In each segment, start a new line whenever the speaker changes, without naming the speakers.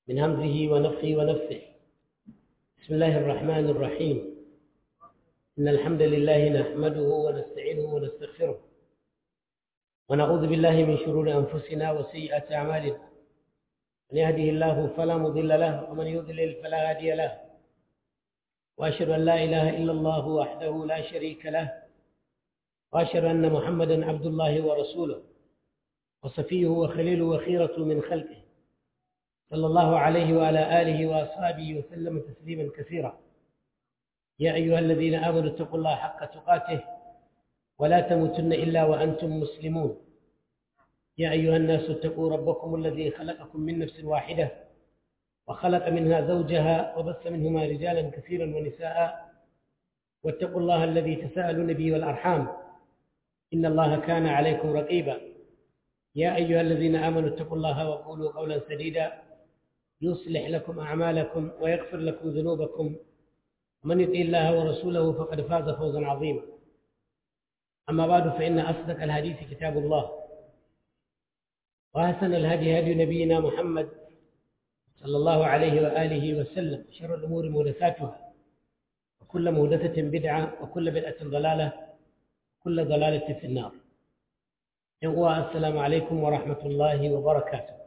من همزه ونفخه ونفثه بسم الله الرحمن الرحيم إن الحمد لله نحمده ونستعينه ونستغفره ونعوذ بالله من شرور أنفسنا وسيئات أعمالنا من يهده الله فلا مضل له ومن يضلل فلا هادي له وأشهد أن لا إله إلا الله وحده لا شريك له وأشهد أن محمدا عبد الله ورسوله وصفيه وخليله وخيرة من خلقه صلى الله عليه وعلى آله وأصحابه وسلم تسليما كثيرا يا أيها الذين آمنوا اتقوا الله حق تقاته ولا تموتن إلا وأنتم مسلمون يا أيها الناس اتقوا ربكم الذي خلقكم من نفس واحدة وخلق منها زوجها وبث منهما رجالا كثيرا ونساء واتقوا الله الذي تساءلون به والأرحام إن الله كان عليكم رقيبا يا أيها الذين آمنوا اتقوا الله وقولوا قولا سديدا يصلح لكم أعمالكم ويغفر لكم ذنوبكم ومن يطيع الله ورسوله فقد فاز فوزا عظيما أما بعد فإن أصدق الحديث كتاب الله وأحسن الهدي هدي نبينا محمد صلى الله عليه وآله وسلم شر الأمور محدثاتها وكل محدثة بدعة وكل بدعة ضلالة وكل ضلالة في النار السلام عليكم ورحمة الله وبركاته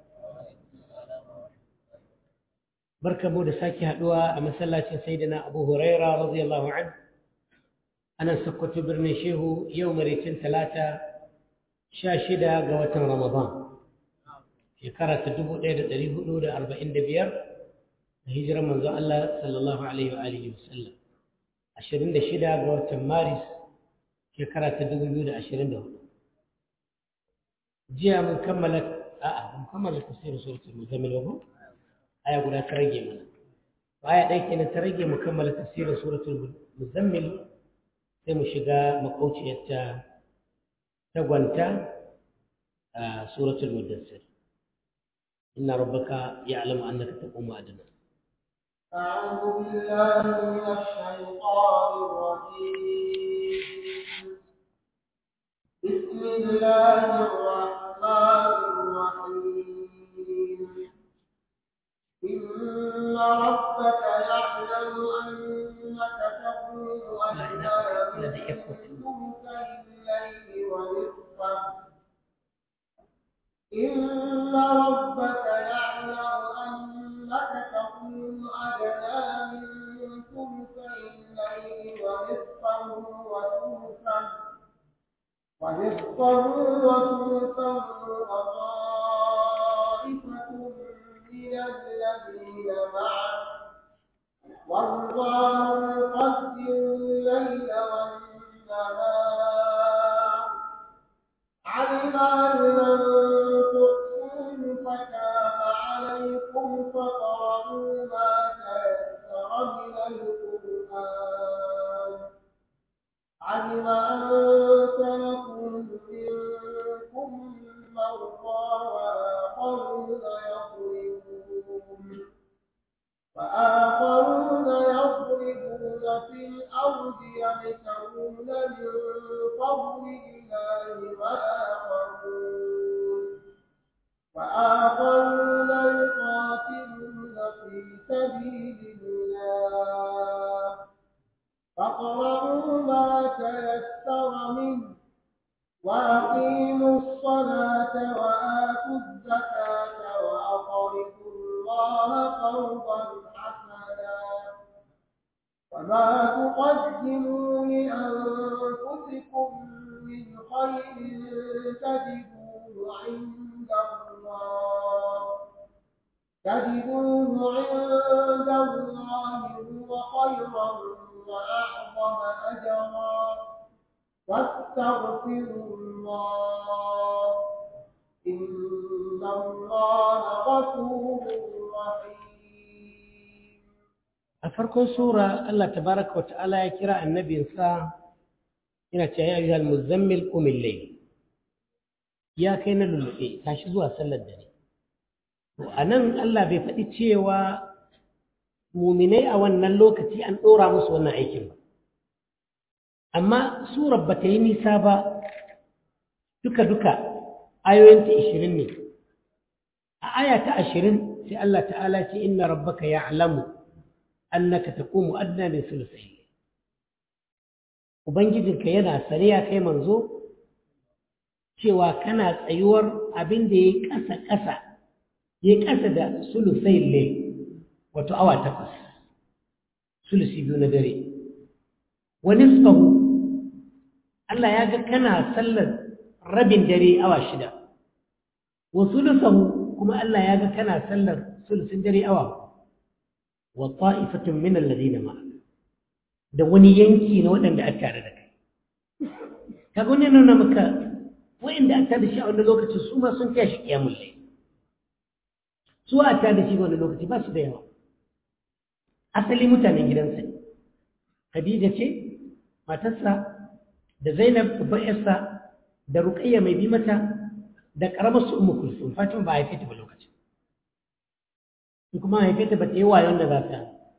barka mu da sake haduwa a masallacin sayyidina Abu Huraira radiyallahu anhu anan Sokoto birnin Shehu yau maraicin talata 16 ga watan Ramadan shekara ta 1445 da hijirar manzo Allah sallallahu alaihi wa alihi wasallam 26 ga watan Maris shekara ta 2024 jiya mun kammala a'a mun kammala tafsirin suratul muzammil ba aya guda ta rage mana aya ɗaya kenan ta rage mu kammala tafsirin suratul muzammil sai mu shiga makauciyarta ta gwanta a suratul mudassir inna rabbaka ya'lamu annaka taqumu adna
أعوذ بالله من الشيطان الرجيم بسم الله الرحمن الرحيم إن ربك يعلم أنك تقوم أدنى من ثلثي الليل ونصفه إن ربك يعلم أنك تقوم أدنى من ثلثي الليل ونصفه وثلثه ونصفه وثلثه وطائفة من الذين معه والله يقدر الليل والنهار علم أن لن تحصوه فتاب عليكم فقرأوا ما تيسر من القرآن علم أن سيكون منكم مرضى وآخرون يضربون وآخرون يضربون في الأرض يبتغون من فضل الله وآخرون وآخرون يقاتلون في سبيل الله فاقرؤوا ما تيسر منه وأقيموا الصلاة وآتوا الزكاة وأقرضوا الله قرضا حسنا وما تقدموا لأنفسكم من خير تجدوه عند الله تجدوه عند الله هو خيرا وأعظم أجرا واستغفروا الله إن الله غفور رحيم
أفركم سورة الله تبارك وتعالى يكرا النبي صلى ina ce ya ayyuhal muzammil qumil layl ya kai na lulluɓe tashi zuwa sallar dare to anan Allah bai faɗi cewa muminai a wannan lokaci an ɗora musu wannan aikin ba amma surar ba ta yi nisa ba duka-duka ayoyinta ishirin ne a aya ta ashirin sai Allah ta'ala ce inna rabbaka ya'lamu annaka taqumu adna min thuluthayn ubangijinka yana sane ya kai manzo cewa kana tsayuwar abin da yayi ƙasa ƙasa yayi ƙasa da thuluthayn ne wato awa takwas sulusi biyu na dare wa nisfahu Allah ya ga kana sallar rabin dare awa shida wa sulusahu kuma Allah ya ga kana sallar sulusin dare awa wa ta'ifatun min alladhina ma'a da wani yanki na waɗanda aka tare da kai kaga wani nuna maka waɗanda aka da shi a wani lokaci su ma sun tashi kiyamul layl su a ta da shi wani lokaci ba su da yawa asali mutanen gidansa ne Khadija ce matarsa da Zainab babbar yarsa da Ruqayya mai bi mata da karamar su Ummu Kulsum Fatima ba haife ta ba lokacin in kuma haife ta ba ta yi wayon da za ta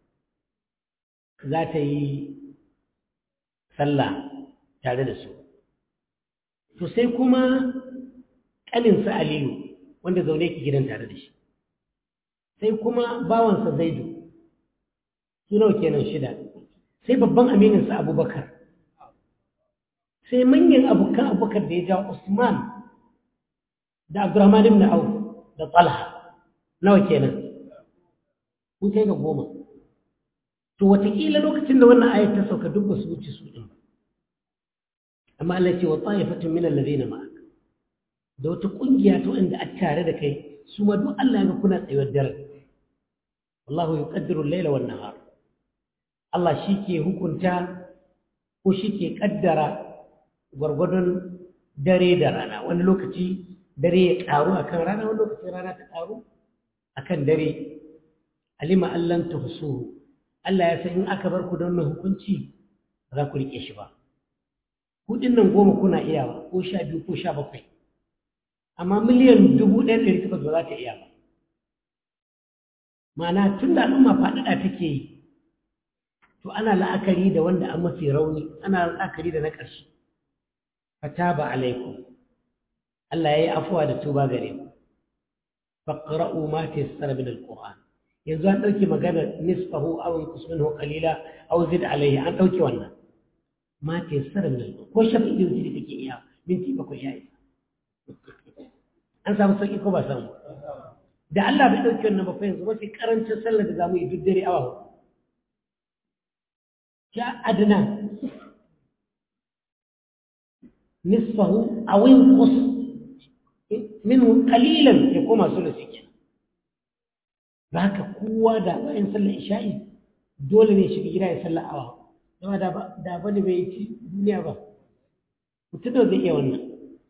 za ta yi sallah tare da su to sai kuma ƙaninsa Aliyu wanda zaune ki gidan tare da shi sai kuma bawansa Zaidu su nawa kenan shida sai babban amininsa Abubakar sai manyan abokan abubakar da ya ja Usman da Abdurrahman ibn Auf da Talha nawa kenan kun kai ga goma to watakila lokacin da wannan ayat ta sauka duk ba su wuce su din ba amma Allah ce wa ta'ifatun min alladhina ma'ak da wata kungiya ta wanda a tare da kai su ma duk Allah ya ga kuna tsayuwar dare wallahu yuqaddiru al-layla wan nahar Allah shi ke hukunta ko shi ke kaddara gwargwadon dare da rana wani lokaci dare ya ƙaru akan rana wani lokaci rana ta ƙaru akan dare alima allan tuhsuhu Allah ya san in aka bar ku da wannan hukunci ba za ku rike shi ba kudin nan goma kuna iyawa ko sha biyu ko sha bakwai amma miliyan dubu ɗaya ɗari takwas ba za ta iya ba ma'ana tun da al'umma faɗaɗa take yi to ana la'akari da wanda an mafi rauni ana la'akari da na ƙarshe fataba alaikum Allah yayi afuwa da tuba gare ku faqra'u ma tayassara min alquran yanzu an dauki magana nisfahu aw inqus minhu qalila aw zid alayhi an dauki wannan ma tayassara min alquran ko shafi da wuce kake iya minti bakwai ya isa an samu sauki ko ba samu da Allah bai dauki wannan ba fa yanzu mafi karancin sallar da zamu yi duk dare awa hudu ja adna nisfahu aw inqus minhu qalilan ya koma sulusi kenan haka kowa da bayan sallar isha'i dole ne shiga gida ya sallar awa dama da da bane bai ci duniya ba mutum da zai iya wannan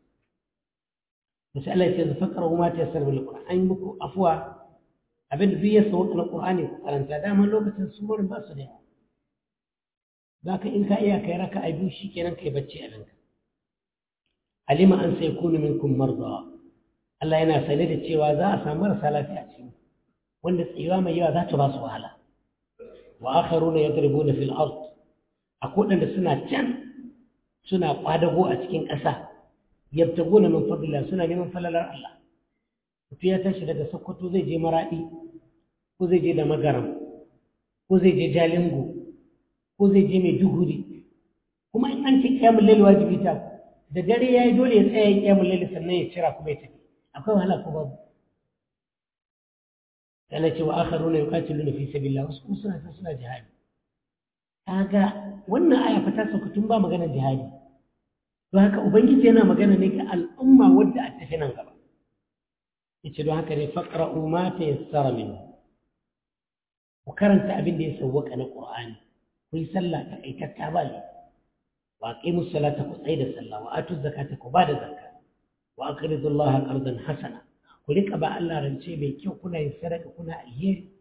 masu Allah ya ce zafakar kuma ta yasar bil Qur'an an muku afuwa abin da duk ya sauka na Qur'ani ku karanta dama lokacin surorin ba su da yawa zaka in ka iya kai raka a biyu shikenan kai bacci a ranka alima an sai kunu minkum marda Allah yana sane da cewa za a samu marasa lafiya cikin wanda tsayuwa mai yawa za ta ba su wahala wa akharuna yadribuna fil ard akwai wadanda suna can suna kwadago a cikin ƙasa yabtaguna min fadlillah suna neman falalar Allah mutum ya tashi daga Sokoto zai je Maradi ko zai je da Magaram ko zai je Jalingo ko zai je Maiduguri kuma in an ce kiyamul lail wajibi ta da dare yayi dole ya tsaya kiyamul lail sannan ya cira kuma ya tafi akwai wahala ko babu Allah ce wa akharuna yuqatiluna fi sabilillah wasu kuma suna suna jihadi kaga wannan aya fa ta sauka tun ba maganar jihadi don haka ubangiji yana magana ne ga al'umma wadda a tafi nan gaba yace don haka ne faqra'u ma tayassara min ku karanta abin da ya sawwaka na qur'ani ku yi sallah ta aikatta ba ne wa aqimu salata ku tsaya da sallah wa atu zakata ku ba da zakka wa aqridu allaha qardan hasana ku rika ba Allah rance mai kyau kuna yin sadaka kuna alheri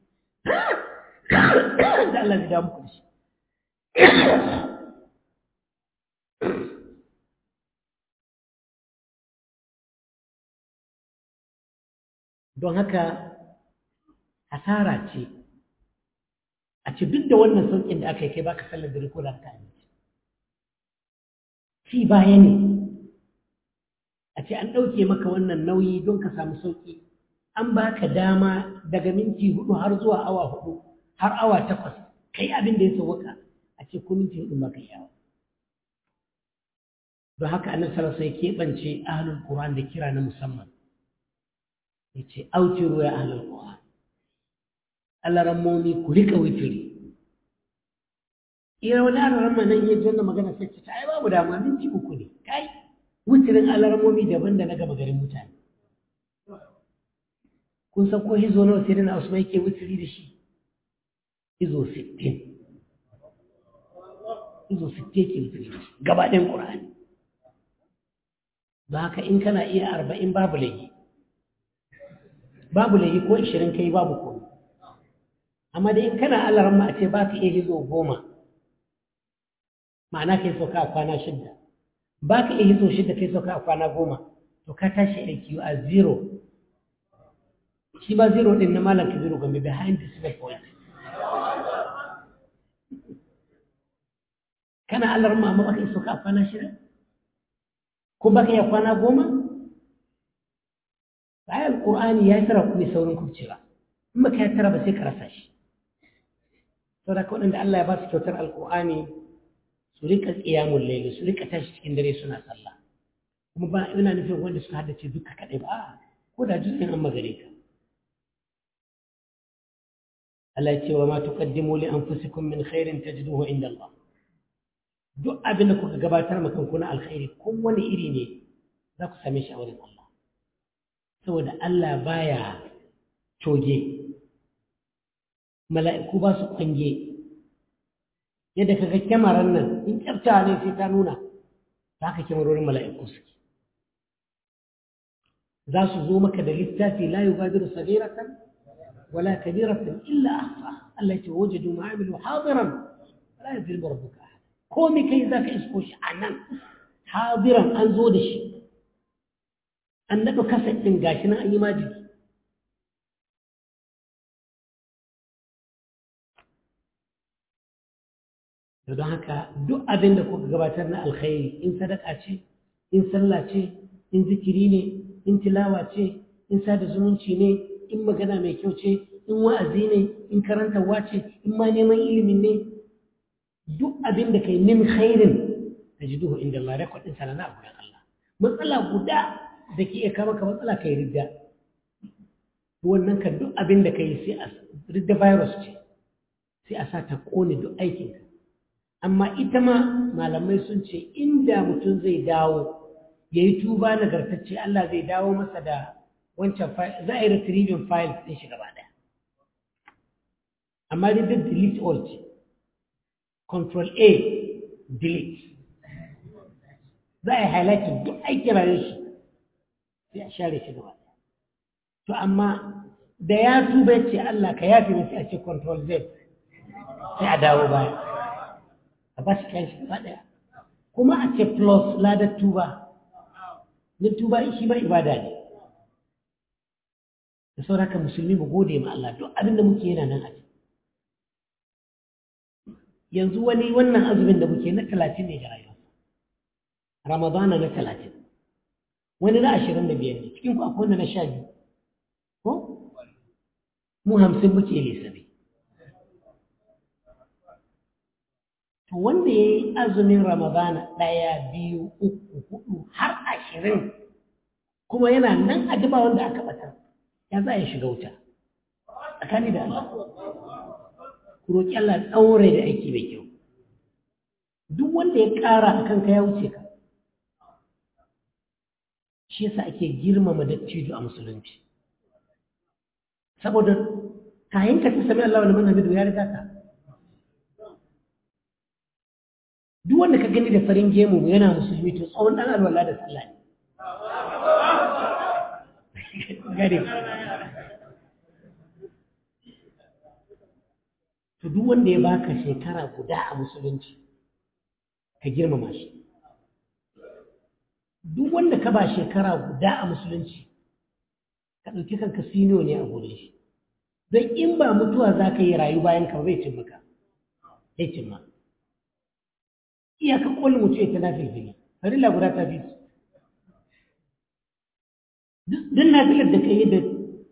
da Allah zai da muku da shi don haka hasara ce a ce duk da wannan sauƙin da aka yi kai baka sallar dare ko da ka amince ci baya ne a ce an ɗauke maka wannan nauyi don ka samu sauƙi an baka dama daga minti hudu har zuwa awa hudu har awa takwas kai abin da ya sauwaka a ce ko minti hudu maka yawa don haka annabi sallallahu alaihi wasallam ya keɓance ahlul qur'an da kira na musamman yace autiru ya ahlul qur'an Allah rammomi ku rika witiri ira wani Allah ramma nan yaji wannan magana sai ce ta ai babu dama minti uku ne kai witirin Allah rammomi daban da na gaba garin mutane kun san ko hizo nawa sai na Usman yake witiri da shi hizo 60 hizo 60 yake witiri da shi gaba ɗayan Qur'ani ba haka in kana iya arba'in babu laifi babu laifi ko ishirin kai babu ko amma dai in kana Allah ramma a ce ba ka iya hizo goma ma'ana kai sauka a kwana shidda ba ka iya hizo shidda kai sauka a kwana goma to ka tashi aiki a zero shi ba zero din na malam kabiru gombe behind the zero point kana Allah ramma amma ba ka iya sauka a kwana shida ko ba ka iya kwana goma bayan alƙur'ani ya yi tara kuma saurin kubcewa in ba ka yi tara ba sai ka rasa shi sau da waɗanda Allah ya ba su kyautar alƙur'ani su rika tsiyamun laili su rika tashi cikin dare suna sallah kuma ba ina nufin wanda suka haddace duka kaɗai ba ko da juz'in an magare ka Allah ya ce wa ma tuqaddimu li anfusikum min khairin tajiduhu inda Allah duk abin da kuka gabatar ma kanku na alkhairi kowane iri ne za ku same shi a wurin Allah saboda Allah baya coge mala'iku ba su kwange yadda kaga kyamarar nan in kyafta ne sai ta nuna za ka kyamarorin mala'iku suke za su zo maka da littafi la yubadiru sabiratan wala kabiratan illa ahsa Allah ya ce wajadu ma'amilu hadiran wala yadhlimu rabbuka ahad komai kai za ka isko shi a nan hadiran an zo da shi an naɗa kasa ɗin gashi nan an yi majiki da don haka duk abin da kuka gabatar na alkhairi in sadaka ce in sallah ce in zikiri ne in tilawa ce in sada zumunci ne in magana mai kyau ce in wa'azi ne in karantarwa ce in ma neman ilimin ne duk abin da kai min khairin da ji duhu inda Allah rekwadin sana na abu Allah matsala guda da ke iya kama ka matsala kai ridda wannan kan duk abin da ka yi sai a ridda virus ce sai a sa ta kone duk aikinka amma ita ma malamai sun ce inda mutum zai dawo ya yi tuba nagartacce Allah zai dawo masa da wancan file za a yi retrieving files ɗin shi gaba ɗaya amma dai duk delete all ce control A delete za a yi highlighting duk aikin rayuwar shi sai a share shi gaba ɗaya to amma da ya tuba ce Allah ka yafi mai sai a ce control Z sai a dawo baya a ba shi kayan shi gaba ɗaya kuma a ce plus ladar tuba na tuba shi ma ibada ne da sauraka musulmi mu gode ma Allah duk abin da muke yana nan a ciki yanzu wani wannan azumin da muke na talatin ne ga rayuwa ramadana na talatin wani na ashirin da biyar ne cikin ku akwai wanda na sha biyu ko mu hamsin muke lissafi to wanda ya yi azumin ramadana ɗaya biyu uku hudu har ashirin kuma yana nan a duba wanda aka ɓatar ya za a shiga wuta tsakani da Allah ku roƙi Allah ɗaure da aiki mai kyau duk wanda ya ƙara a kanka ya wuce ka shi yasa ake girmama dattijo a musulunci saboda kayan ka ta sami Allah wani manhamidu ya riga ka duk wanda ka gani da farin gemu yana musulmi to tsawon ɗan alwala da sallah ne gare to duk wanda ya baka shekara guda a musulunci ka girmama shi duk wanda ka ba shekara guda a musulunci ka ɗauki kanka sino ne a gurin shi don in ba mutuwa za ka yi rayu bayan ka zai cin maka zai cin ma iyaka ƙwallon mutu ya ta na filfili farilla guda ta fi su duk na filar da ka yi da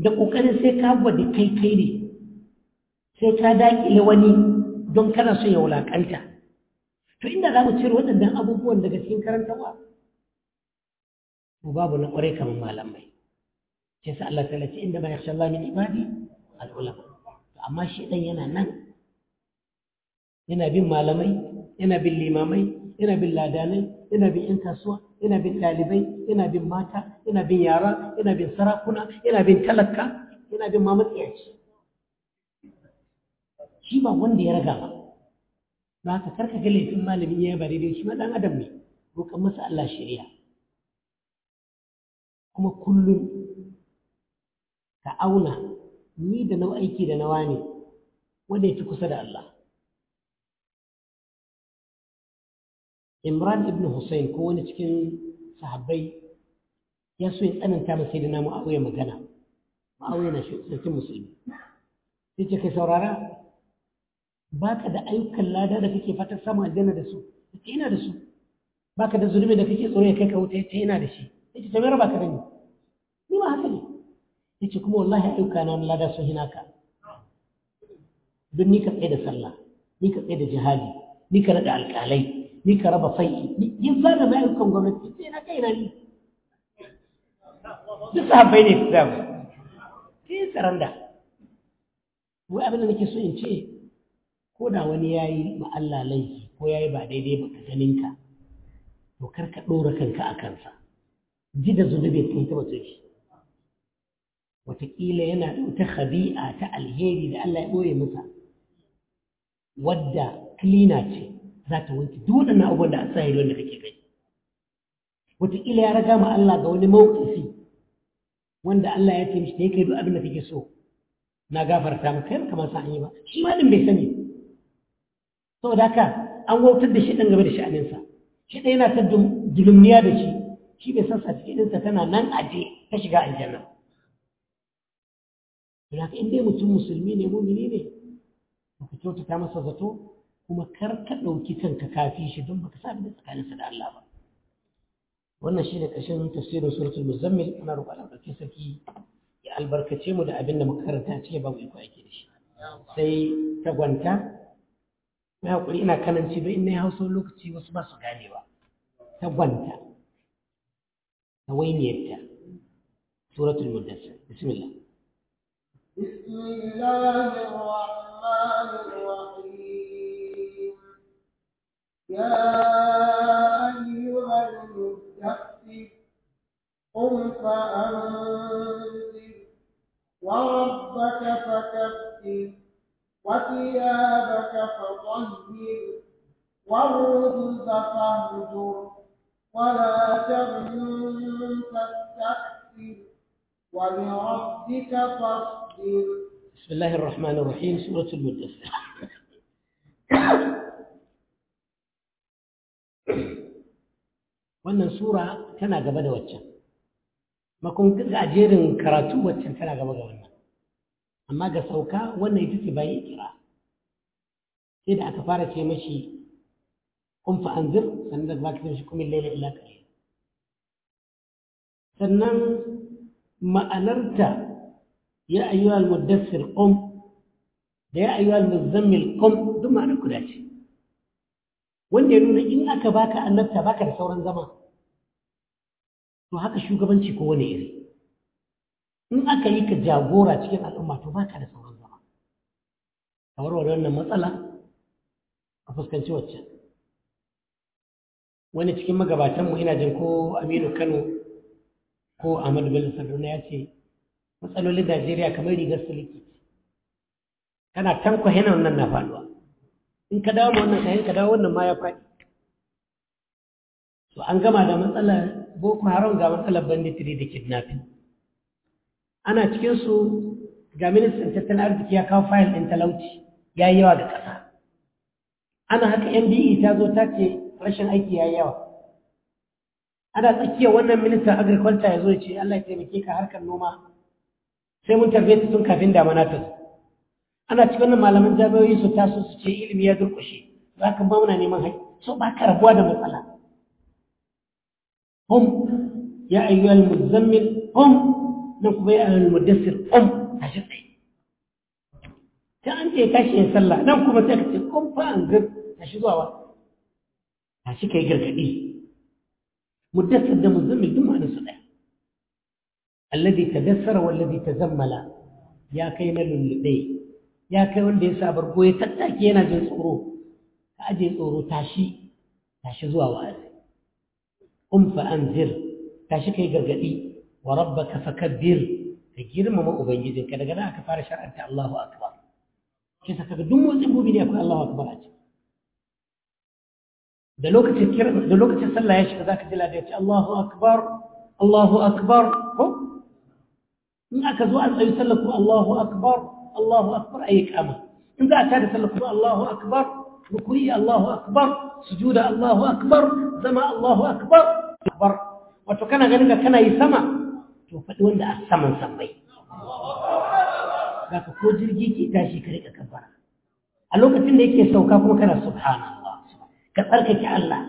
da ƙoƙarin sai ka gwada kai kai ne sai ka daƙile wani don kana so ya wulaƙanta to inda za mu cire waɗannan abubuwan daga cikin karantarwa to babu na ƙwarai kamar malamai sai sa Allah ta ce inda ma yakhsha Allah min ibadi al-ulama to amma shi dan yana nan yana bin malamai yana bin limamai yana bin ladanai yana bin yan kasuwa yana bin ɗalibai yana bin mata yana bin yara yana bin sarakuna yana bin talaka yana bin mamatsiyaci shi ba wanda ya raga ba ba ka karka ga laifin malami ya ba daidai shi ma dan adam ne roƙan masa Allah shari'a kuma kullum ka auna ni da nau aiki da nawa ne wanda ya fi kusa da Allah Imran ibn Hussein ko wani cikin sahabbai ya so ya tsananta masa da namu Muawiya magana Muawiya na sarkin musulmi sai ce kai saurara baka da ayyukan lada da kake fatan samun aljanna da su yace ina da su baka da zulumi da kake tsoro ya kai ka wuta yace ina da shi yace to me raba ka da ni ni ma haka ne yace kuma wallahi ayyuka na lada sun hina ka don ni ka tsaye da sallah ni ka tsaye da jihadi ni ka rada alƙalai ni ka raba fai'i yin zana mai ayyukan gwamnati sai na kai na ni duk sahabbai ne su damu sai saranda wai abin da nake so in ce ko da wani ya yi ma Allah laifi ko ya yi ba daidai ba ka ganinka to kar ka ɗora kanka a kansa ji da zunubin kai ta batun shi wataƙila yana da wata khabi'a ta alheri da Allah ya ɓoye masa wadda klina ce za ta wanke duk waɗannan abubuwan da a sa wanda kake kai wataƙila ya raga ma Allah ga wani mawuƙafi wanda Allah ya ce mishi da ya kai duk abin da kake so na gafarta maka yar kamar sa an yi ba shi ma din bai sani saboda haka an wautar da shi ɗan game da sha'aninsa shi ɗaya yana ta dulumniya da shi shi bai san certificate tana nan aje ta shiga aljanna don haka in dai mutum musulmi ne mumini ne ka kyautata masa zato kuma kar ka ɗauki kanka kafi shi don baka sa da tsakaninsa da Allah ba wannan shine ƙarshen tafsirin suratul muzammil ana roƙon Allah ɗauki sarki ya albarkace mu da abin da muka karanta a cikin babu iko aiki da shi sai tagwanta mai haƙuri ina kananci don in na yi hausa lokaci wasu ba su ganewa tagwanta tawainiyarta suratul mudassir bismillah
بسم الله الرحمن الرحيم يا أيها المدثر قم فأنذر وربك فكبر وثيابك فطهر والرجز فاهجر ولا تمنن تستكثر ولربك فاصبر
بسم الله الرحمن الرحيم سورة المدثر wannan sura tana gaba da waccan makon ga jerin karatu waccan tana gaba ga wannan amma ga sauka wannan ita ce bayan kira sai da aka fara ce mashi kun fa anzir sannan da baka shi kuma laila illa qalil sannan ma'anarta ya ayyuhal muddassir qum da ya ayyuhal muzammil qum duk ma'anar guda ce wanda ya nuna in aka baka annabta baka da sauran zama to haka shugabanci ko wani iri in aka yi ka jagora cikin al'umma to baka da sauran zama kamar wannan matsala a fuskanci waccan wani cikin magabatanmu ina jin ko aminu kano ko ahmadu bello saduna ya ce matsalolin najeriya kamar rigar siliki kana tanko hena wannan na faduwa in ka dawo wannan kayan ka dawo wannan ma ya faɗi so an gama da matsalar boko haram ga matsalar banditiri da kidnapping ana cikin su ga ministan tattalin arziki ya kawo fayil ɗin talauci ya yi yawa ga ƙasa ana haka mbe ta zo ta ce rashin aiki ya yi yawa ana tsakiyar wannan ministan agriculture ya zo ya ce allah ya taimake ka harkar noma sai mun tarbe ta tun kafin damana ta zo ana cikin wannan malaman jami'o'i su taso su ce ilimi ya durƙushe za ka ba muna neman haƙƙi so ba ka rabuwa da matsala hum ya ayyuhal muzammil hum nan kuma ya ayyana mudassir qum tashi tsaye ta an ce tashi ya sallah nan kuma sai ka ce qum fa anzir tashi zuwa wa tashi kai gargadi mudassir da muzammil duk ma'anar su ɗaya alladhi tadassara wallazi tazammala ya kai na lullube ya kai wanda ya sa bargo ya tattake yana jin tsoro ka aje tsoro tashi tashi zuwa wa'azi um fa anzir tashi kai gargadi wa rabbaka fakabbir ka girmama ubangijinka daga nan aka fara shar'anta Allahu akbar shi saka ga duk motsin gobe ne akwai Allahu akbar a ciki da lokacin kira da lokacin sallah ya shiga zaka ji lada ya ce Allahu akbar Allahu akbar ko in aka zo an tsayi sallah ko Allahu akbar Allahu akbar ayi kama in za a tada sallah ko Allahu akbar ruku'i Allahu akbar sujuda Allahu akbar zama Allahu akbar akbar wato kana ganin ka kana yi sama to faɗi wanda a saman sammai zaka ko jirgi ke tashi ka rika kabbara a lokacin da yake sauka kuma kana subhanallah ka tsarkake Allah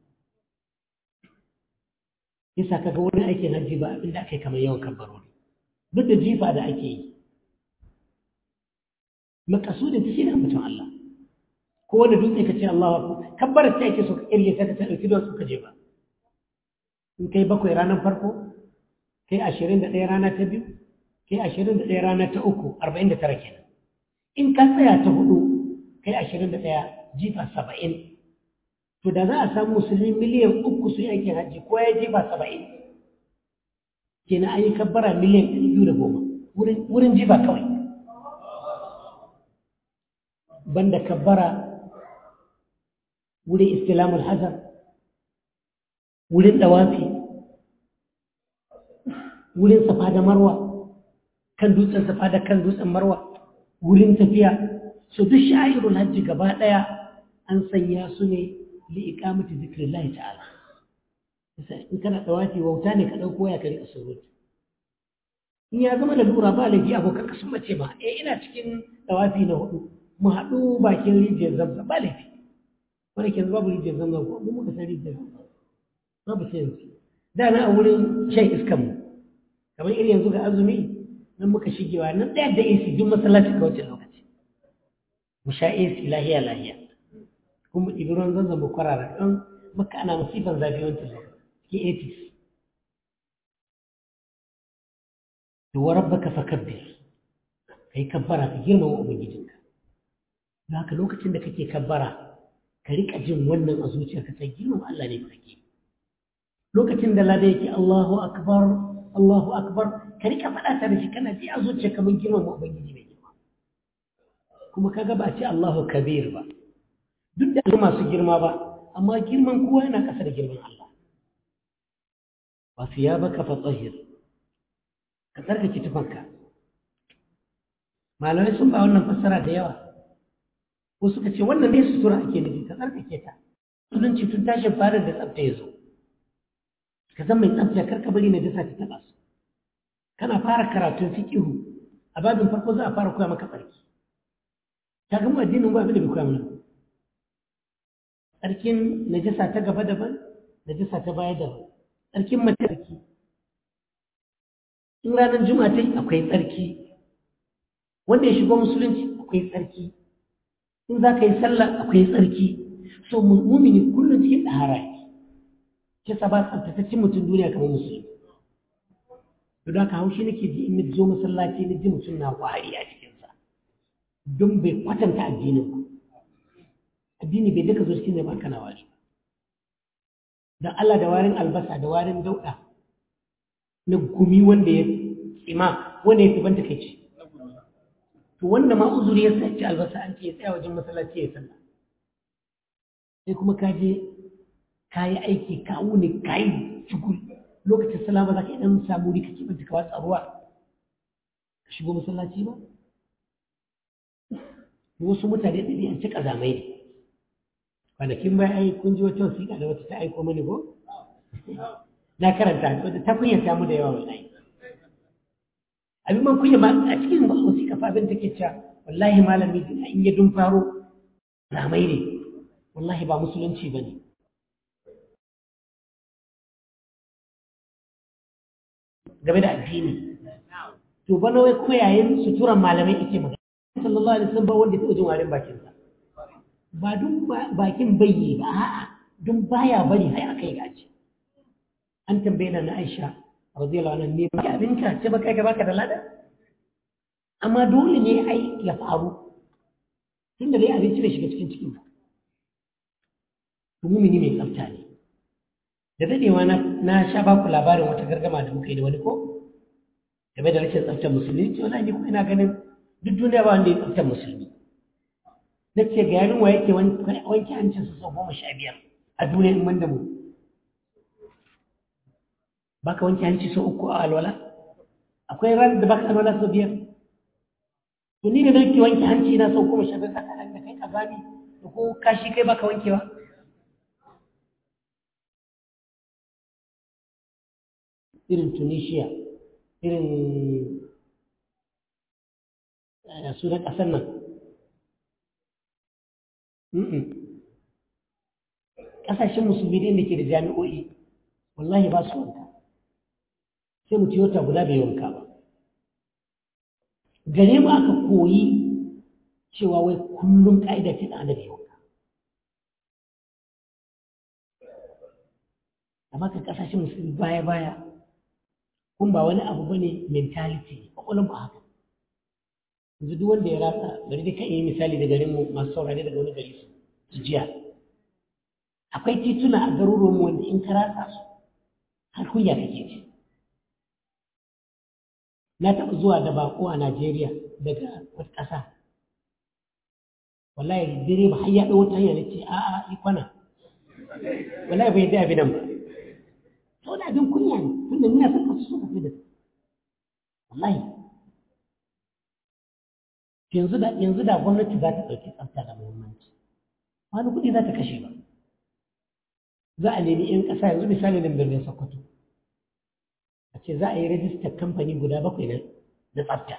yasa kaga wani aikin hajji ba abinda aka yi kamar yawan kabbarori duk da jifa da ake yi makasudin ta shi ne mutum Allah ko wanda dutse ka ce Allahu akbar kabbarar ta yake so ka kirge ta ta dauki don ka je ba in kai bakwai ranar farko kai ashirin da ɗaya rana ta biyu kai ashirin da ɗaya rana ta uku arba'in da tara kenan in ka tsaya ta hudu kai ashirin da ɗaya jifa saba'in to da za a samu musulmi miliyan uku su yi aikin hajji ko ya jifa saba'in kenan an yi kabbara miliyan ɗari biyu da goma wurin jifa kawai banda kabbara wurin istilamul hazar wurin ɗawafi wurin safa da marwa kan dutsen safa da kan dutsen marwa wurin tafiya so duk sha'irul hajji gaba ɗaya an sanya su ne li iqamati zikrillahi ta'ala in kana ɗawafi wauta ne ka ɗauko ya kari surutu in ya zama da lura ba laifi abokan ka sun mace ma eh ina cikin ɗawafi na hudu mu haɗu bakin rijiyar zamzam ba laifi wani ke babu rijiyar zamzam ko mu muka san rijiyar zamzam babu sai yanzu da na a wurin shan iskan mu kamar irin yanzu ga azumi nan muka shigewa nan ɗaya da AC duk masallacin ka wancan lokaci mu sha AC lahiya lahiya kuma mu ɗibi ruwan zanzan mu kwarara don maka ana masifan zafi wancan lokaci ke 80s to wa rabbaka fakabbir kai kabbara ka girmama ubangijinka don haka lokacin da kake kabbara ka rika jin wannan a zuciyarka sai girmama Allah ne kake lokacin da lada yake Allahu akbar Allahu akbar ka rika faɗa ta da shi kana ji a zuciyarka mun girmama ubangiji mai girma kuma kaga ba a ce Allahu kabir ba duk da masu girma ba amma girman kowa yana ƙasa da girman Allah wa thiyabaka fatahhir ka tsarkake tufanka malamai sun ba wannan fassara da yawa ko suka ce wannan ne sutura ake nufi ka tsarkake ta musulunci tun tashin farin da tsafta ya zo ka zama mai tsafta karka bari na dasa ta taɓa su kana fara karatun fiƙihu a babin farko za a fara koya maka tsarki ta gama addinin ba abin da bai koya mana tsarkin najasa ta gaba daban najasa ta baya daban tsarkin mace tsarki in ranar juma'a ta yi akwai tsarki wanda ya shigo musulunci akwai tsarki in za ka yi sallah akwai tsarki so mumini kullum cikin ɗahara yake ce sa ba tsaftataccen mutum duniya kamar musulmi to da ka haushi nake ji in zo masallaci na ji mutum na wari a cikinsa don bai kwatanta addinin ba addini bai duka zo cikin da ba kana wari don Allah da warin albasa da warin dauɗa na gumi wanda ya tsima wanda ya fi banta kai ce to wanda ma uzuri ya saci albasa an ce ya tsaya wajen masallaci ya sallah sai kuma ka je ka yi aiki ka wuni ka yi shukul lokacin sallah ba za ka idan samu wuri ka kibanta ka watsa ruwa ka shigo masallaci ba wasu mutane ɗari an ci ƙazamai ne kwanakin bai ai kun ji wata wasiƙa da wata ta aiko mani ko na karanta wadda ta kunyata mu da yawa wallahi abin man kunya ma a cikin wasiƙa fa abin take cewa wallahi malami in ya dun faro zamai ne wallahi ba musulunci ba ne game da addini to bana wai kuma yayin suturan malamai ake magana sallallahu alaihi wasallam ba wanda ya taɓa jin warin bakin sa ba dun bakin bayyi ba a'a dun baya bari har akai gaci an tambaye na Aisha radiyallahu anha ne ba abinka ce ba kai ka baka da lada amma dole ne ai ya faru tunda dai abinci bai shiga cikin cikin ba mumini mai tsafta ne da dadewa na na sha ba ku labarin wata gargama da muka yi da wani ko game da rashin tsaftar musulmi ce wani ni kuma ina ganin duk duniya ba wanda ya tsaftar musulmi na ce ga yarin wa yake wanke hancinsa sau goma sha biyar a duniya in banda mu baka wanke hanci sau uku a alwala akwai ran da baka alwala sau biyar to ni da nake wanke hanci na sau goma sha biyar saka da kai kazami da ko kashi kai baka wankewa irin tunisia irin sunan ƙasar nan ƙasashen musulmi da ke da jami'o'i wallahi ba su wanka sai mu wata guda bai wanka ba gare mu aka koyi cewa wai kullum ƙa'ida ce ɗan bai wanka amma ka ƙasashen musulmi baya-baya kun ba wani abu bane mentality kwakwalon ba haka yanzu duk wanda ya ratsa bari dai kan yi misali da garin mu masu saurare daga wani gari su jiya akwai tituna a garuruwan mu wanda in ka ratsa su har kunya kake ji na taɓa zuwa da bako a Najeriya daga wata ƙasa wallahi dire ba har ya ɗau wata hanya ce a'a ikwana wallahi bai da abin nan ba sau da abin kunya ne tunda nuna son kasu suka fi da su wallahi yanzu da yanzu da gwamnati za ta ɗauki tsafta da muhimmanci wani kuɗi za ta kashe ba za a nemi 'yan ƙasa yanzu misali nan birnin sokoto a ce za a yi rajistar kamfani guda bakwai na na tsafta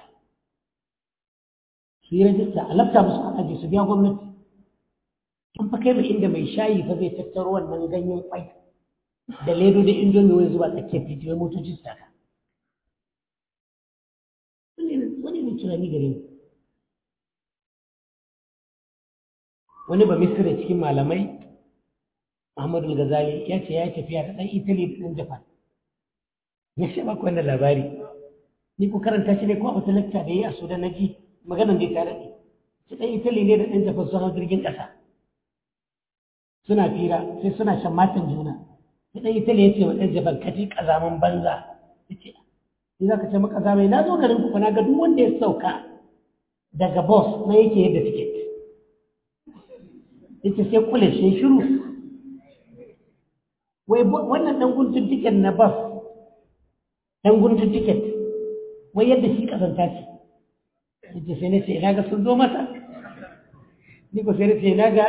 su yi rajista a lafta musu a aji su biya gwamnati an fa kai mai inda mai shayi fa zai tattaro wannan ganyen kwai da ledo da indomi wani zuba tsakiyar titi wai motoci su taka wani ne tunani gare ni wani ba misira cikin malamai Muhammadu Ghazali ya ce ya yi tafiya da ɗan Italy da ɗan Japan ya ce ba wannan labari ni ko karanta shi ne ko a wata lakta da yi a Sudan na ji maganan da ya tare ne shi ɗan Italy ne da ɗan Japan sun hau jirgin ƙasa suna fira sai suna shan matan juna sai ɗan Italy ya ce wa ɗan Japan ka ji ƙazaman banza ya ce ni za ka ce maka zamai na zo garin ku na ga duk wanda ya sauka daga boss na yake yadda tiket yace sai kule shi shiru wai wannan dan guntun tiket na bus dan guntun tiket wai yadda shi kasanta ce yace sai nace ina ga sun zo masa ni ko sai nace ina ga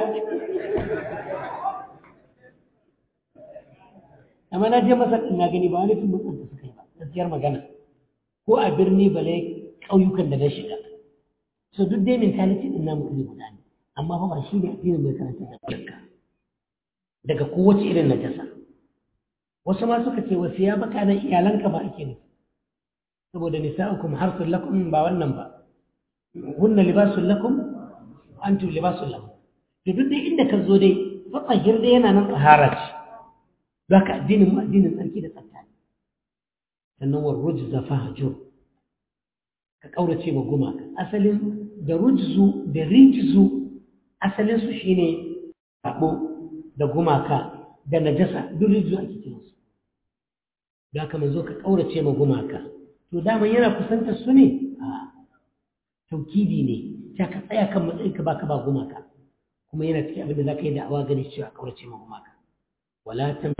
amma na je masa ina gani ba wani tumbin da suka yi ba gaskiyar magana ko a birni bale ƙauyukan da na shiga so duk dai mentality din namu iri guda ne amma fa ba shi ne addinin mai karanta da kanka daga kowace irin najasa wasu ma suka ce wasu ya baka nan iyalanka ba ake ne saboda nisa'ukum harsun lakum ba wannan ba hunna libasun lakum antum libasun lakum to duk dai inda ka zo dai fa tsahir dai yana nan tsahara ce zaka addinin mu addinin tsarki da tsafta ne sannan wa rujza fahjur ka kaurace wa gumaka asalin da rujzu da rijzu asalinsu shi ne abu da gumaka da najasa duk rijiyo ake kiransu da haka manzo ka ƙaurace ma gumaka to daman yana kusanta su ne a taukidi ne ta ka tsaya kan matsayin ka baka ba gumaka kuma yana cikin abin da za ka yi da awa gani cewa ƙaurace ma gumaka wala ta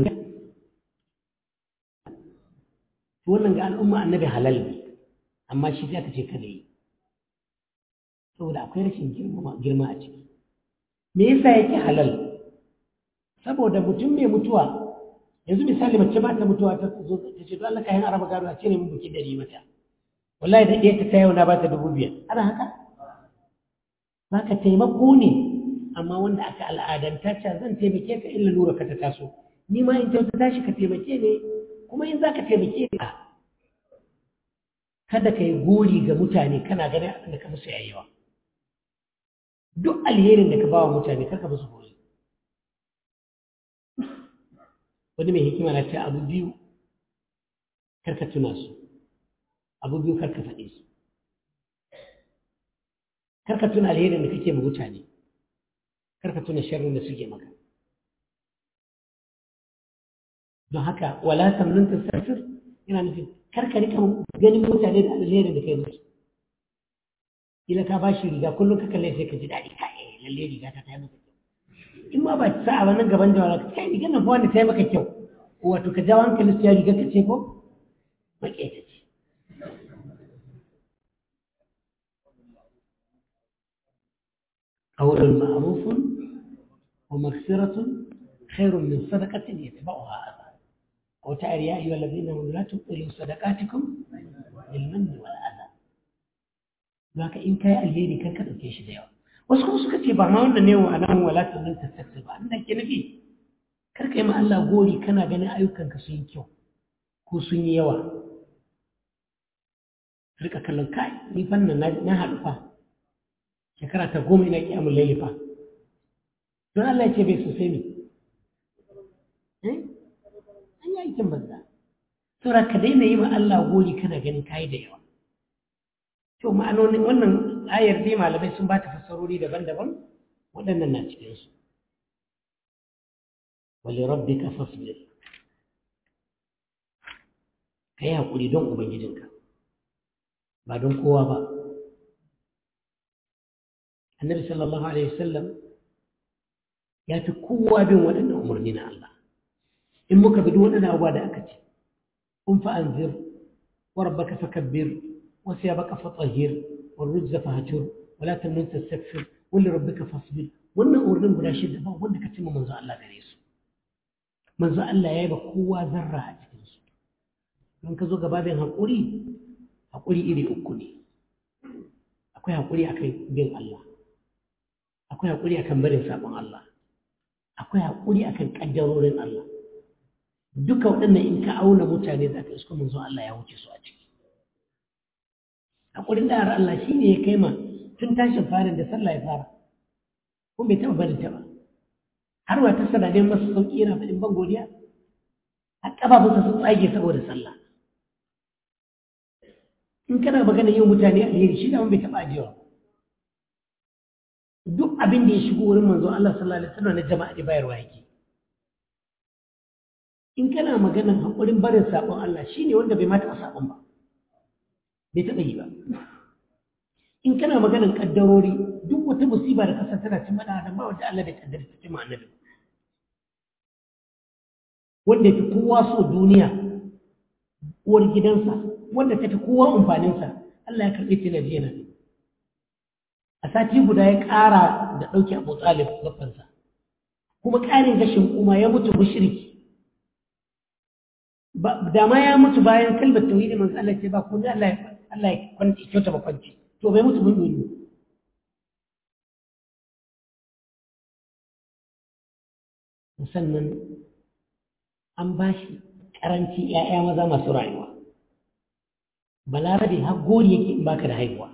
to wannan ga al'umma annabi halal ne amma shi za ka ce kada yi saboda akwai rashin girma a ciki me yasa yake halal saboda mutum mai mutuwa yanzu misali mace ba ta mutuwa ta zo ta ce to Allah kayan araba gado a cire min buki dari mata wallahi da ɗaya ta yau na ba ta dubu biyar ana haka ka taimako ne amma wanda aka al'adanta ce zan taimake ka illa lura ka ta taso ni ma in ta tashi ka taimake ne kuma in za ka taimake ka kada ka yi gori ga mutane kana ganin abin da ka musu yayiwa duk alherin da ka ba wa mutane kar ka musu gori wani mai hikima na ce abu biyu kar ka tuna su abu biyu kar ka faɗe su kar ka tuna alherin da kake ma mutane kar ka tuna sharrin da suke maka don haka wala tamnun tasafir yana nufin kar ka rika ganin mutane da alherin da kai musu kila ka ba shi riga kullum ka kalle sai ka ji daɗi ka eh lalle riga ta tayi maka kyau in ma ba sa'a ba nan gaban da wala kai rigar nan fa wanda tayi maka kyau wato ka jawo hankali su ya riga ka ce ko maƙeta ce قول معروف ومغفرة خير من صدقة يتبعها أذى وتعالى يا أيها الذين آمنوا لا تبطلوا صدقاتكم بالمن والأذى لك إن كان الهيري كان كذا كيش ديوا wasu kuma suka ce ba ma wannan ne wa nan wala ta nan ta saksa ba an ke nufi kar ka yi ma Allah gori kana ganin ayyukanka sun yi kyau ko sun yi yawa rika kallon kai ni fannin na haɗu fa shekara ta goma ina kiyamun laili fa don Allah ya ce bai sosai ne an yi aikin banza saboda ka daina yi ma Allah gori kana ganin kayi da yawa to ma'anonin wannan ayar dai malamai sun ba ta fassarori daban-daban waɗannan na cikinsu wali rabbika fasbir ka yi haƙuri don ubangijinka ba don kowa ba annabi sallallahu alaihi wasallam ya fi kowa bin waɗannan umarni na Allah in muka bi waɗannan abubuwa da aka ce kun fa anzir wa rabbaka fakabbir wa siyabaka fatahhir wa rujza fahjur wa la tamnun tastakfir wa li rabbika fasbir wannan umarnin guda shida ba wanda ka cimma manzo Allah gare su manzo Allah ya yi ba kowa zarra a cikin su don ka zo gaba bin haƙuri haƙuri iri uku ne akwai haƙuri akan bin Allah akwai haƙuri akan barin sabon Allah akwai haƙuri akan ƙaddarorin Allah duka waɗannan in ka auna mutane za ka isko manzo Allah ya wuce su a ciki haƙurin da Allah shi ne ya kai ma tun tashin farin da sallah ya fara kuma bai taɓa barin ta ba har wa ta sana neman masa sauƙi yana faɗin ban godiya a ƙafafunsa sun tsage saboda sallah in kana magana yin mutane alheri shi da bai taɓa ajiyewa duk abin da ya shigo wurin manzo Allah sallallahu alaihi wasallam na jama'a da bayarwa yake in kana maganan hakurin barin sabon Allah shine wanda bai mata sabon ba bai taba yi ba in kana maganan kaddarori duk wata musiba da kasar tana cin mada adam ba wanda Allah bai kaddara ta cimma annabi wanda fi kowa so duniya uwar gidansa wanda ta fi kowa amfaninsa Allah ya karɓe ta jiya na a sati guda ya ƙara da ɗauki abu tsalib babbansa kuma ƙarin gashin kuma ya mutu mushriki da ma ya mutu bayan kalmar tauhidi manzo Allah ce ba ko ne Allah ya Allah ya kwanci kyauta ba kwanci to bai mutu mun yi sannan an ba shi ƙaranci ‘ya'ya maza masu rayuwa balarabe har gori yake in baka da haihuwa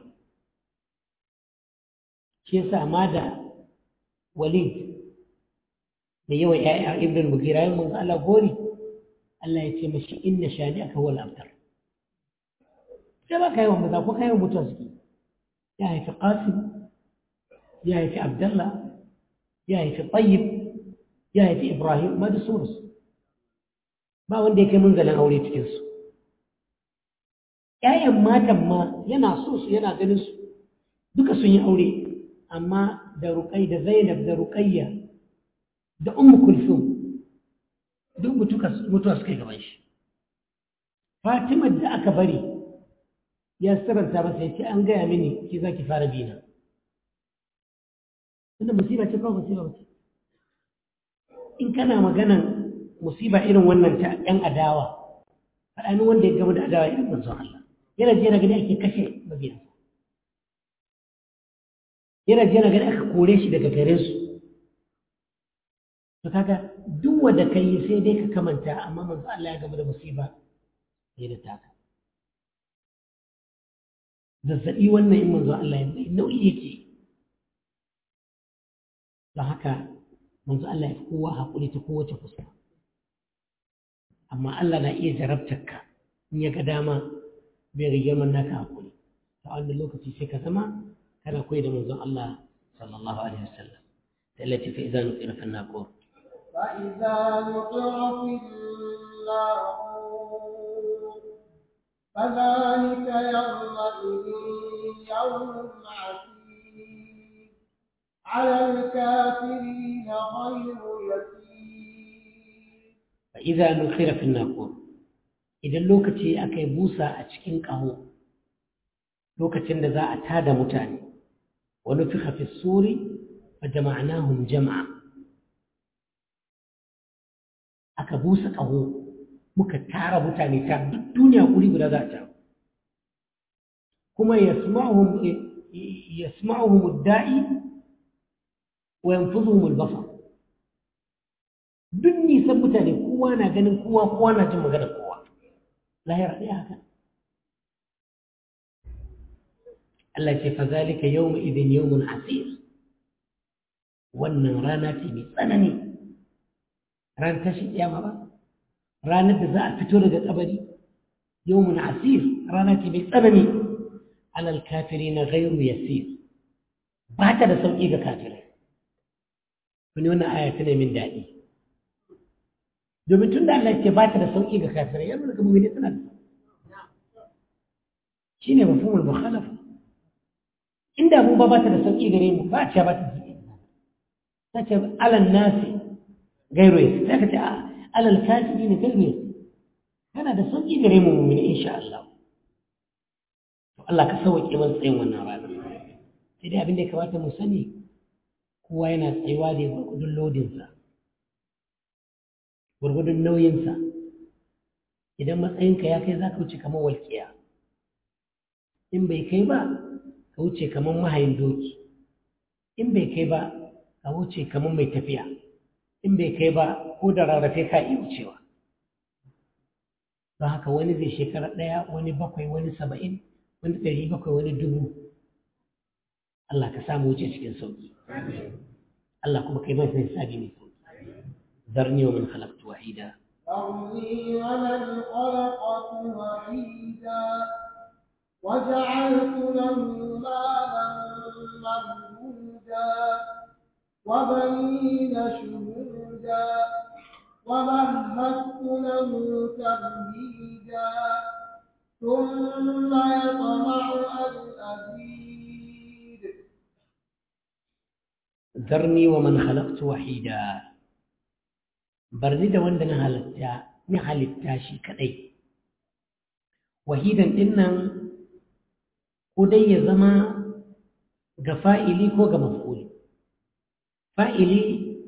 shi yasa ma da walid da yawan ‘ya'ya ibn mugira yin manzo Allah gori Allah ya ce mashi inna shani aka wal abtar sai ba ka yawan maza ko ka yawan mutuwa suke ya haifi qasim ya haifi abdallah ya haifi tayyib ya haifi ibrahim ma da sunansu ba wanda ya kai munzalin aure cikinsu ‘ya'yan matan ma yana so su yana ganin su duka sun yi aure amma da ruƙai da zainab da ruƙayya da ummu kulsum duk mutuwa suka yi gaban shi fatima da aka bari ya sirranta masa ya ce an gaya mini ki za ki fara bina inda musiba ce kawai musiba ba ce in kana maganan musiba irin wannan ta ‘yan adawa faɗanin wanda ya gama da adawa irin manzon Allah yana jiya gani ake kashe mabiyansa yana jiya gani aka kore shi daga gare su to kaga duk wanda ka yi sai dai ka kamanta amma manzo Allah ya gama da musiba sai da taka zazzaɓi wannan in manzo Allah ya mai nauyi yake don haka manzo Allah ya fi kowa haƙuri ta kowace fuska amma Allah na iya jarabtar ka in ya ga dama bai ga girman naka haƙuri ta wannan lokaci sai ka zama kana koyi da manzon Allah sallallahu alaihi wasallam ta Allah ce fa idan nuqira fi naqur
فإذا نقر في الناقور فذلك يومئذ يوم عسير على الكافرين غير يسير
فإذا نقر في الناقور idan lokaci aka yi busa a cikin ƙaho lokacin da za a tada mutane wani fi hafi suri wa jama'anahum jama'a aka busa ƙaho muka tara mutane ta duk duniya guri guda za a taru kuma yasma'uhum da'i wa yanfuzuhum al-basar duk nisan mutane kowa na ganin kowa kowa na jin magana kowa lahira ɗaya haka Allah ce fa zalika yawma idin yawmun asir wannan rana ce mai tsanani ran tashin kiyama ba ranar da za a fito daga kabari yawmun asir rana ce mai tsanani alal kafirina ghayru yasir ba ta da sauki ga kafirai wani wannan aya tana min daɗi domin tun da Allah ce ba ta da sauƙi ga kafirai ya nuna kamar tana da shi ne mafhumul mukhalafa inda mu ba ba ta da sauƙi gare mu ba a ce ba ta da sauƙi ta ce alal nasi gairu yasi ta ce alal kafiri ne gairu yasi tana da sauƙi gare mu mummuni insha Allah to Allah ka sauƙi man tsayin wannan rana sai dai abin da ya kamata mu sani kowa yana tsayuwa da gwargwadon lodinsa gwargwadon nauyinsa idan matsayinka ya kai za ka wuce kamar walƙiya in bai kai ba ka wuce kamar mahayin doki in bai kai ba ka wuce kamar mai tafiya in bai kai ba ko da rarrafe ka iya wucewa don haka wani zai shekara ɗaya wani bakwai wani saba'in wani ɗari bakwai wani dubu Allah ka samu wuce cikin sauƙi Allah kuma kai mai hisabi mai sauƙi ذرني ومن خلقت وحيدا
ذرني ومن خلقت وحيدا وجعلت له مالا ممدودا وبنين شهودا ومهدت له تمهيدا ثم يطمع أن أزيد
ذرني ومن خلقت وحيدا barni da wanda na halitta na halitta shi kadai wahidan din nan ko dai ya zama ga fa'ili ko ga maf'uli fa'ili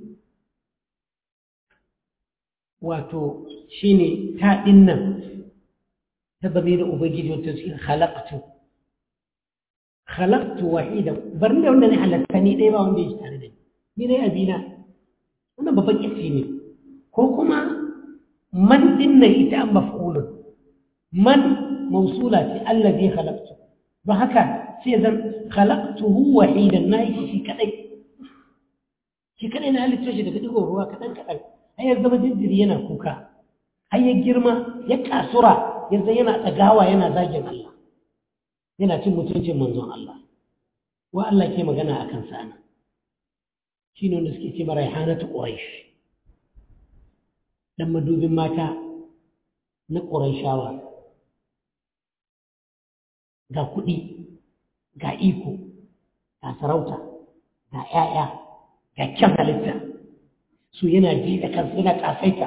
wato shine ta din nan ta zame da ubangiji wata cikin halaktu halaktu wahidan barni da wanda na halatta ni ɗaya ba wanda ya shi tare da ni ni dai abina wannan babban ƙirci ne ko kuma man din nan ita an maf'ulun man mausula ce allazi khalaqtu don haka sai zan khalaqtuhu wahidan na yi shi kadai shi kadai na halitta shi daga digon ruwa kadan kadan har ya zama jinjiri yana kuka har ya girma ya kasura yanzu yana tsagawa yana zagin Allah yana cin mutuncin manzon Allah wa Allah ke magana akan sa ana shine wanda suke ce maraihanatu quraish dan madubin mata na quraishawa ga kuɗi ga iko ga sarauta ga ‘ya'ya ga kyan halitta su yana ji da kansa yana ƙasaita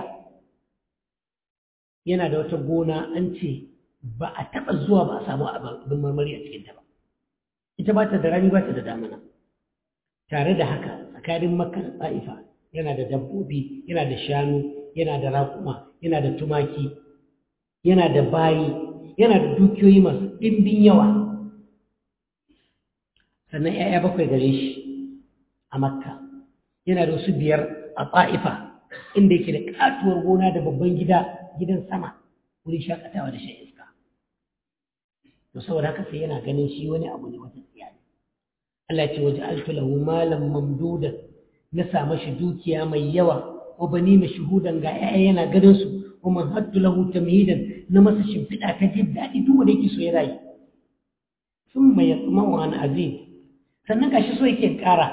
yana da wata gona an ce ba a taɓa zuwa ba a samu abin marmari a cikinta ba ita ba ta da rani ba ta da damana tare da haka tsakanin makka da tsa'ifa yana da dabbobi yana da shanu yana da raƙuma yana da tumaki yana da bayi yana da dukiyoyi masu ɗimbin yawa sannan ‘ya'ya bakwai gare shi a makka yana da wasu biyar a ta'ifa inda yake da katuwar gona da babban gida gidan sama wurin shakatawa da shan iska to saboda haka sai yana ganin shi wani abu ne wata tsiya ne Allah ya ce waje altu lahu malam mamduda na sa mashi dukiya mai yawa wa bani na shuhudan ga 'ya'ya yana ganin su wa man haddu lahu tamhidan na masa shimfiɗa ta jin daɗi duk wanda yake so ya rayu sun mai yatsumawa an aziz sannan gashi so yake ƙara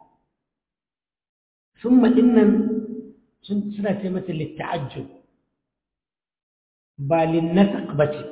sun maɗin nan suna ce mata litta'ajjub ba linnasak ba ce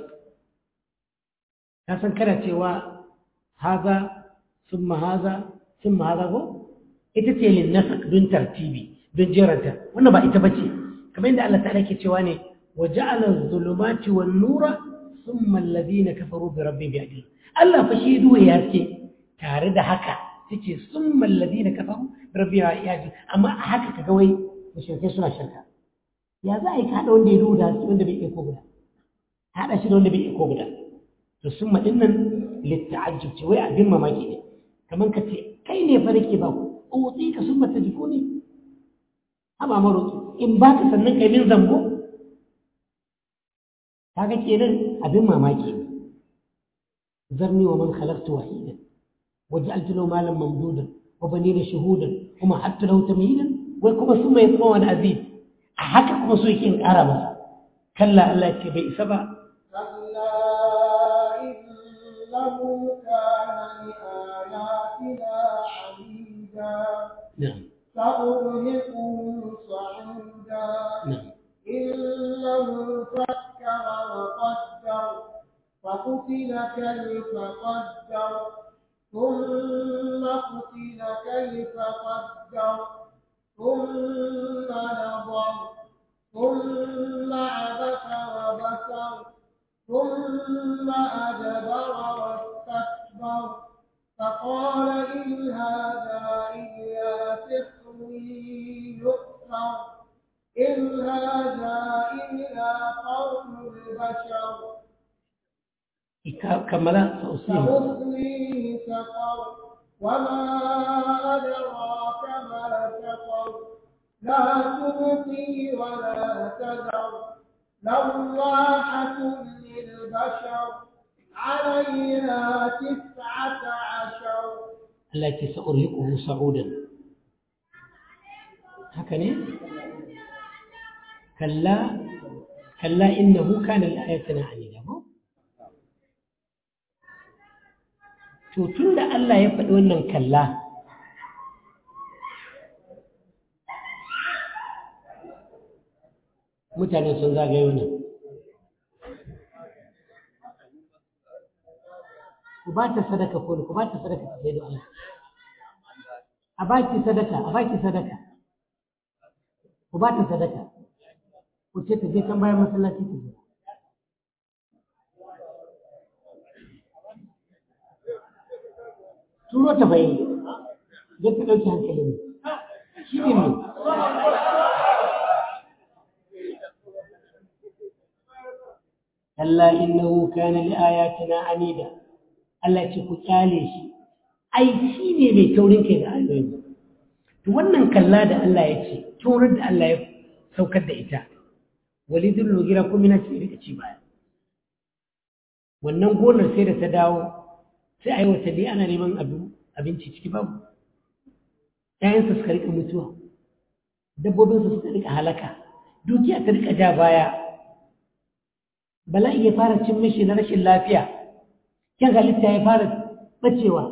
ka san kana cewa haza sun haza sun haza ko ita ce linnasak don tartibi don jeranta wannan ba ita ba ce kamar yadda Allah ta'ala ke cewa ne wa ja'ala zulumati wan nura thumma alladhina kafaru bi rabbihim ya'dilun Allah fa shi duwa ya ce tare da haka tace summa alladhina kafaru bi rabbihim ya'dilun amma a haka kaga wai mushrikai suna shirka ya za a yi haɗa wanda ya duhu da haske wanda bai iya ko guda haɗa shi da wanda bai iya ko guda to summa din nan litta'ajjub ce wai abin mamaki ne kamar ka ce kai ne fa nake ba ku utsi ka summa tajifuni haba maro in ba ka sannan kai min zambo kaga kenan abin mamaki ne zarni wa man khalaqtu wahidan waj'altu lahu malan mamdudan wa banina shuhudan wa mahattu lahu tamhidan wai kuma sun mai tsawo wani aziz a haka kuma so yake in ƙara masa kalla Allah ce bai isa ba
نعم سأرهقه صعودا
نعم
إنه فكر وقدر فقتل كيف قدر ثم قتل كيف قدر ثم نظر ثم عبس وبسر ثم أدبر واستكبر فقال إن هذا إلا سحر يؤثر إن هذا إلا قول البشر
كملا سأصيب
سأصليه سقر وما أدراك ما سقر لا تبقي ولا تذر لواحة للبشر عليها تسعة عشر
التي سأرهقه صعودا هكذا كلا كلا إنه كان لآياتنا عنيدا to tun da Allah ya faɗi wannan kalla mutane sun zagaye wannan ku ba ta sadaka ko ku ba ta sadaka ta sai da Allah a ba ki sadaka a ba ki sadaka ku ba ta sadaka ku ce ta je kan bayan masallaci ta je turo ta bai don ta ɗauki hankalin shi ne ne Allah innahu kana li ayatina anida Allah ce ku kyale shi ai shi ne mai taurin kai da ayoyi to wannan kalla da Allah ya ce taurin da Allah ya saukar da ita walidul lugira kuma na ce rika ci baya wannan gonar sai da ta dawo sai a yi watanni ana neman abinci ciki babu ‘ya'yansa suka rika mutuwa dabbobinsa suka rika halaka dukiya ta rika ja baya bala'i ya fara cin mishi na rashin lafiya kyan halitta ya fara bacewa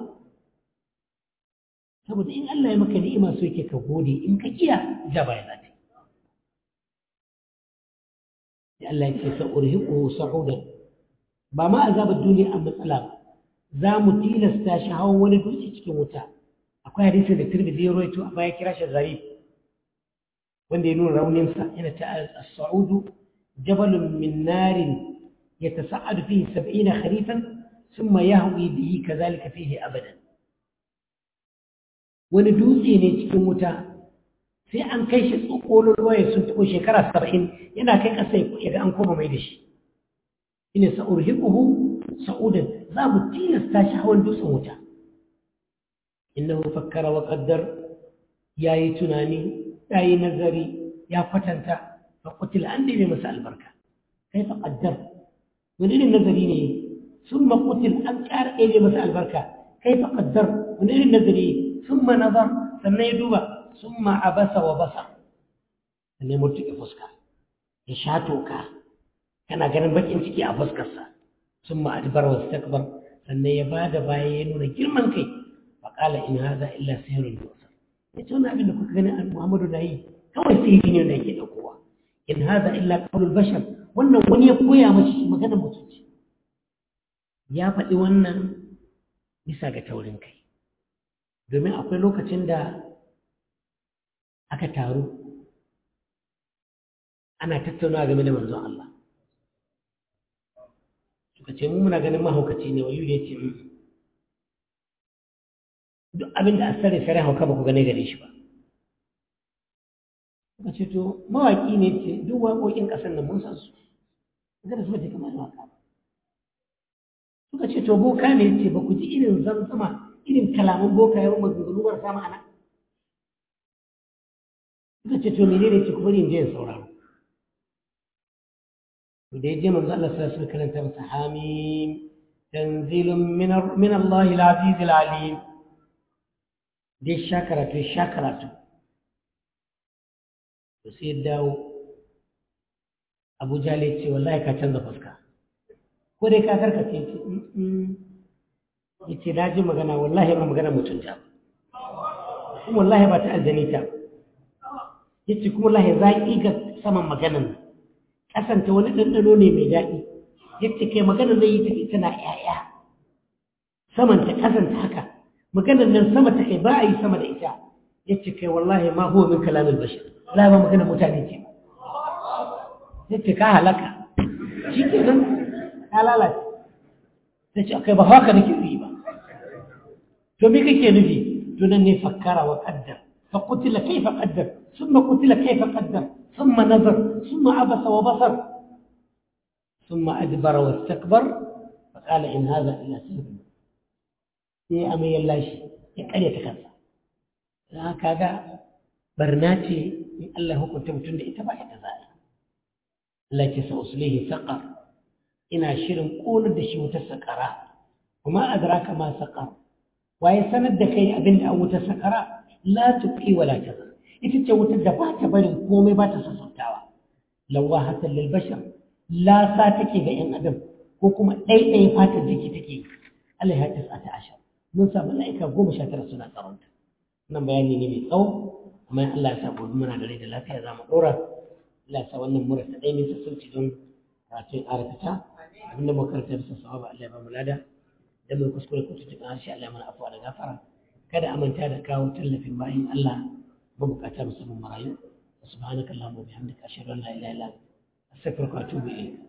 saboda in Allah ya maka ni'ima so yake ka gode in ka kiya ja baya za ta yi Allah ya ce sa'urhiqu sa'udan ba ma azabar duniya a matsala ba za mu tilasta shi hawan wani dutse cikin wuta akwai hadisin da tirmidhi ya rawaito a baya kira shi zarif wanda ya nuna rauninsa yana ta as-sa'udu jabalun min narin yatasa'adu fihi 70 kharifan thumma yahwi bihi kadhalika fihi abadan wani dutse ne cikin wuta sai an kai shi tsokolon ruwa sun tuko shekara 70 yana kai kasa ya ga an koma mai da shi ina sa'urhiquhu sa'udan za mu tilasta shi hawan dutsen wuta innahu fakkara wa qaddar yayi tunani yayi nazari ya kwatanta fa qutila an dai masa albarka kai fa qaddar wani irin nazari ne ثم قتل أنكار إيه مثل البركة كيف قدر من أين النذري ثم نظر ثم يدوب ثم عبس وبصر أن يمرتك فسكا يشاتوك كان ganin bakin ciki a fuskarsa ثم أدبر واستكبر sannan ya ba da baya ya nuna girman kai faƙala in haza illa sihirun yusuf ya ce wani abin da kuka gani an muhammadu na yi kawai sihiri ne da yake ɗaukowa in haza illa qaulul bashar wannan wani ya koya mashi shi magana mutunci ya faɗi wannan bisa ga taurin kai domin akwai lokacin da aka taru ana tattaunawa game da manzon Allah suka ce mu muna ganin mahaukaci ne wayu ya ce duk abin da a sare sare hauka ba ku gane gare shi ba suka ce to mawaƙi ne ce duk waƙoƙin ƙasar nan mun san su ga da su bace kamar waƙa ba suka ce to boka ne ce ba ku ji irin zamzama irin kalaman boka yawan maganganu marasa ma'ana suka ce to menene ce ku bari in je in sauraro da ya je manzo Allah sallallahu alaihi karanta masa hamim tanzilun min Allah al-aziz al-alim da sha karatu sha karatu to sai dawo Abu Jahl ya ce wallahi ka canza fuska ko dai ka karkace ce yace na ji magana wallahi ba magana mutunta kuma wallahi ba ta aljani ta yace kuma wallahi zaki ga saman maganan nan kasanta wani ɗanɗano ne mai daɗi yadda kai magana zai yi tafi tana ‘ya'ya samanta kasanta haka maganar nan sama ta kai ba a yi sama da ita yadda kai wallahi ma huwa min kalamin bashir la ba magana mutane ce yadda ka halaka shi ke nan ka lalace ta ce akai ba haka nake yi ba to me kake nufi to nan ne fakkara wa qaddar fa qutila kayfa qaddar thumma qutila kayfa qaddar ثم نظر ثم عبس وبصر ثم أدبر واستكبر فقال إن هذا إلا سحر sai amai ya lashe ya karyata kansa don haka ga barna ce in Allah hukunta mutum da ita ba ita za a Allah ce sa uslihi saqar ina shirin ƙonar da shi wutar saƙara kuma adraka ma saqar waye sanar da kai abin da an wutar saƙara la tuqi wala tazar ita ce wutar da ba ta barin komai ba ta sassautawa lawa hasan lil bashar la sa take ga yan adam ko kuma ɗaiɗaya fatar jiki take Allah ya tis'ata ashar mun sa mala'ika goma sha tara suna tsaronta wannan bayani ne mai tsawo amma in Allah ya sa gobe muna da rai da lafiya za mu ɗora Allah ya sa wannan mura ta ɗaya nisa sauci don karatun ƙara fita abinda muka karanta bisa sawaba Allah ya ba mu lada da mu kuskure ko tutuɓe harshe Allah ya mana afuwa da gafara kada a manta da kawo tallafin bayan Allah mabukata musamman marayu subhanaka allahumma wa bihamdika ashhadu an la ilaha illa anta astaghfiruka wa atubu ilayk